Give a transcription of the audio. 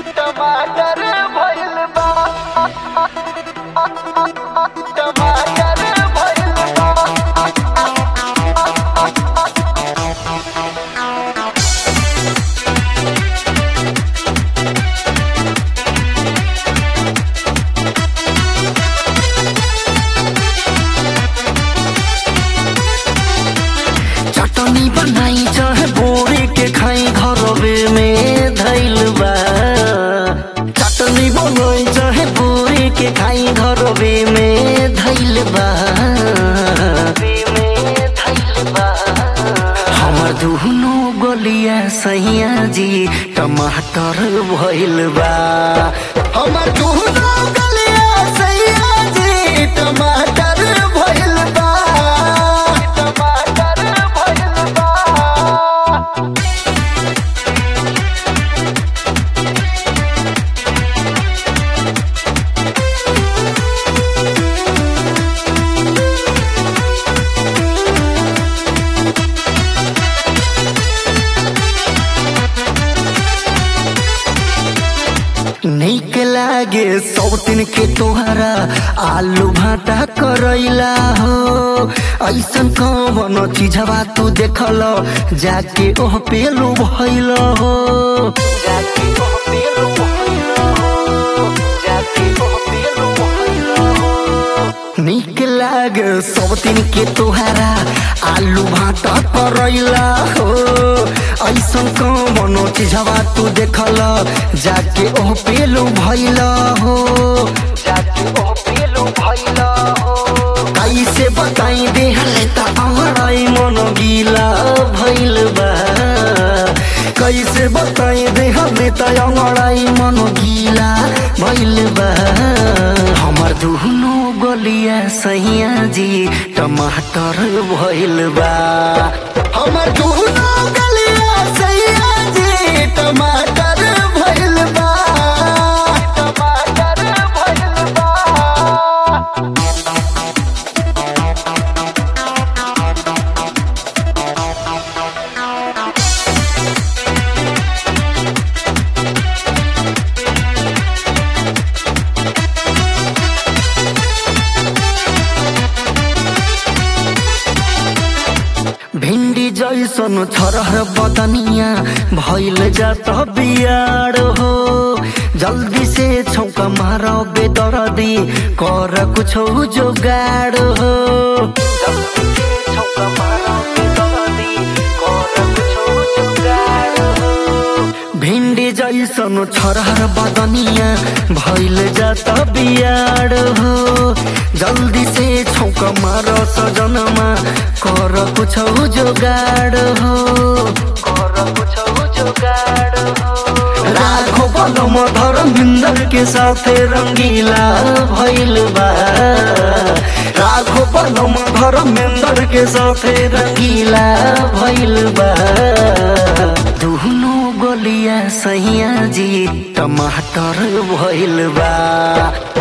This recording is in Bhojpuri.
टमाटर भइल बा टमाटर भइल बा चटनी बनाई चाहे बोरे के खाई घरवे में धैल बा चटनी बनाई चाहे बोरे के खाई घरवे में धैल बा हमर दुनो गलिया सैया जी टमाटर भइल बा हमर दुनो गलिया सैया जी टमाटर भइल बा टमाटर भइल बा नीक लागे सौतिन के तोहरा आलू भाटा करैला हो ऐसन कवन चीजवा तू देखल जाके ओह पेलू भइल हो जाके ओह पेलू भइल हो जाके ओह पेलू भइल हो नीक लागे सौतिन के तोहरा आलू भाटा करैला हो ऐसन कवन चीजवा तू देखल जाके ओह पेलू भइल हो जाके ओह पेलू भइल हो कैसे बताई देहले त अमराई मन गीला भइल बा कैसे बताई देहले त अमराई मन गीला भइल बा हमर दुनो गलिया सैया जी टमाटर भइल बा हमर दुनो गलिया सैया जी टमाटर भइल बा टमाटर भइल बा भिंडी जैसन छरह बदनिया भइल जात बियाड हो जल्दी से छौका मार बेदरदी कर कुछो जोगाड हो जल्दी से छौका मार बेदरदी, कर कुछो जोगाड हो। भिंडी जैसन छरह बदनिया भइल जात बियाड हो जल्दी से छौक मार सजनमा कर कुछौ जोगाड हो कर कुछौ जोगाड हो राखो पदम धर्मिंदर के साथे रंगीला भइल बा राखो पदम धर्मेंदर के साथे रंगीला भइल बा दुनो गलिया सैया जी टमाटर भइल बा